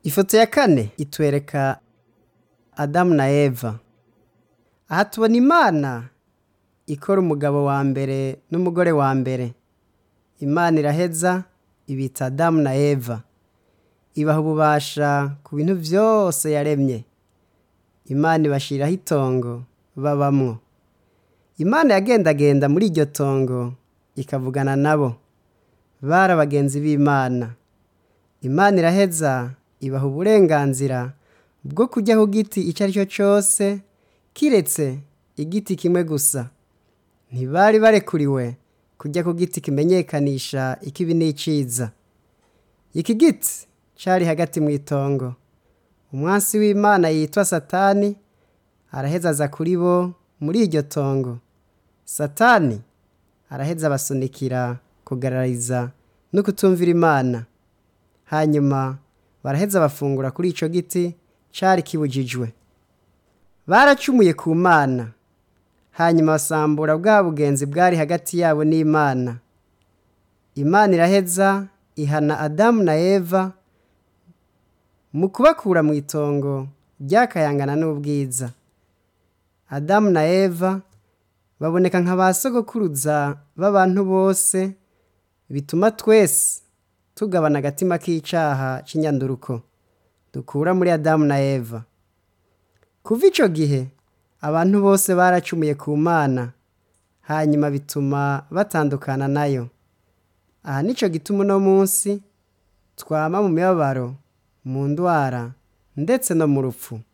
ifoto ya kane itwereka adamu na eva aha tubona imana ikora umugabo wa mbere n'umugore wa mbere imana iraheza ibita adamu na eva ibaha ububasha ku bintu byose yaremye imana ibashiraho itongo babamwo imana yagendagenda muri iryo tongo ikavugana nabo bari abagenzi b'imana imana iraheza ibaha uburenganzira bwo kujya ku giti icyo ari cyo cyose kiretse igiti kimwe gusa ntibari barekuriwe kujya ku giti kimenyekanisha ikibi n'iciza iki giti cyari hagati mu itongo umwansi w'imana yitwa satani araheza aza kuri bo muri iryo tongo satani araheza abasunikira kugarariza no kutumvira imana hanyuma baraheza bafungura kuri icyo giti cyari kibujijwe baracumuye ku mana hanyuma basambura bwa bugenzi bwari hagati yabo n'imana imana iraheza ihana adamu na eva mu kubakura mu itongo ryakayangana n'ubwiza adamu na eva baboneka nka ba sogokuruza b'abantu bose bituma twese tugabana agatima k'icaha c'inyanduruko dukura muri adamu na eva kuva ico gihe abantu bose baracumuye ku mana hanyuma bituma batandukana nayo aha nico gituma uno munsi twama mu mibabaro mu ndwara ndetse no mu rupfu